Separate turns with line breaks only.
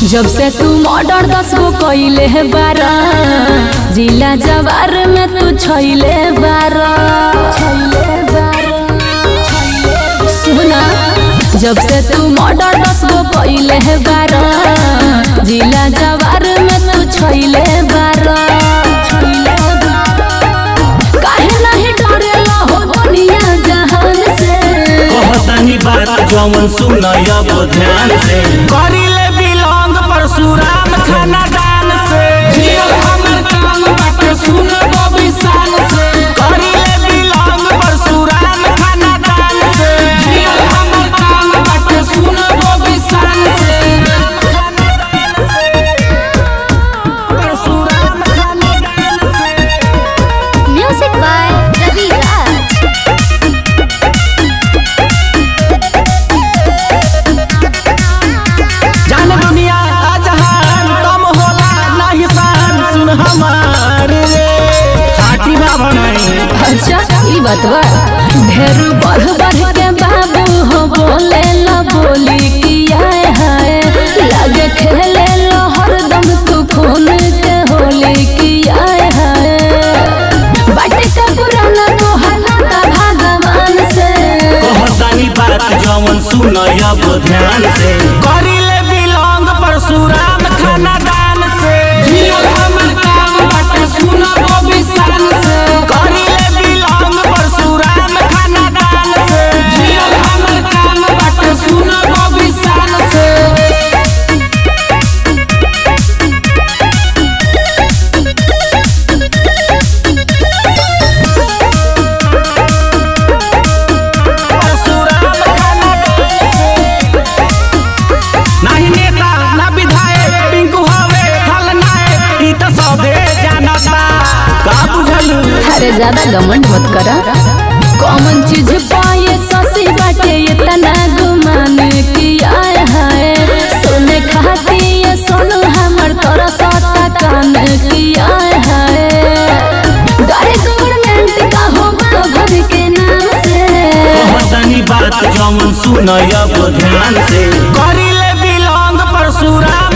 जब से तू मर्डर दस गो कइले है बारा जिला जवार में तू छैले बारा सुना जब से तू मर्डर दस गो कइले है बारा जिला जवार में तू छैले बारा काहे नहीं डरेला हो दुनिया जहान से
कहतनी बात जौन सुन अब ध्यान से
करिले बिलोंग परशुराम खानदान से जियल हमर काम बाटे सुन बबी शान से करिले बिलोंग परशुराम खानदान से जियल हमर काम बाटे सुन बबी शान से परशुराम खानदान से
Music by Ravi Raj.
जान दुनिया जहान कम होला नहीं शान सुन हमार रे खाटी बाबा नहीं
अच्छा ई बात बा ढेर बढ़ बढ़ के बाबू हो बोले ला बोली किया है लगे खेले लो हरदम तू खून के होली किया है बाटे का पुराना तो हल्का भगवान से
कहतनी बात जौन सुन अब ध्यान से
करिले बिलोंग परशुराम खानदान से जियल हमर काम बाटे सुन बबी शान से करिले बिलोंग परशुराम खानदान से जियल हमर काम बाटे सुन बबी शान से परशुराम खानदान से नाही नेता ना विधायक पिंकू हवे खलनायक ई त सबे जानता का बुझलू
अरे ज्यादा घमंड मत करा कॉमन चीज पाए ससी बाटे इतना गुमान किया है सोने खाती ये सोनू हमर तोरा साता कान किया है गाड़ी गवर्नमेंट का होगा घर के नाम से
कहतनी बात जौन सुन अब ध्यान से
करिले बिलोंग परशुराम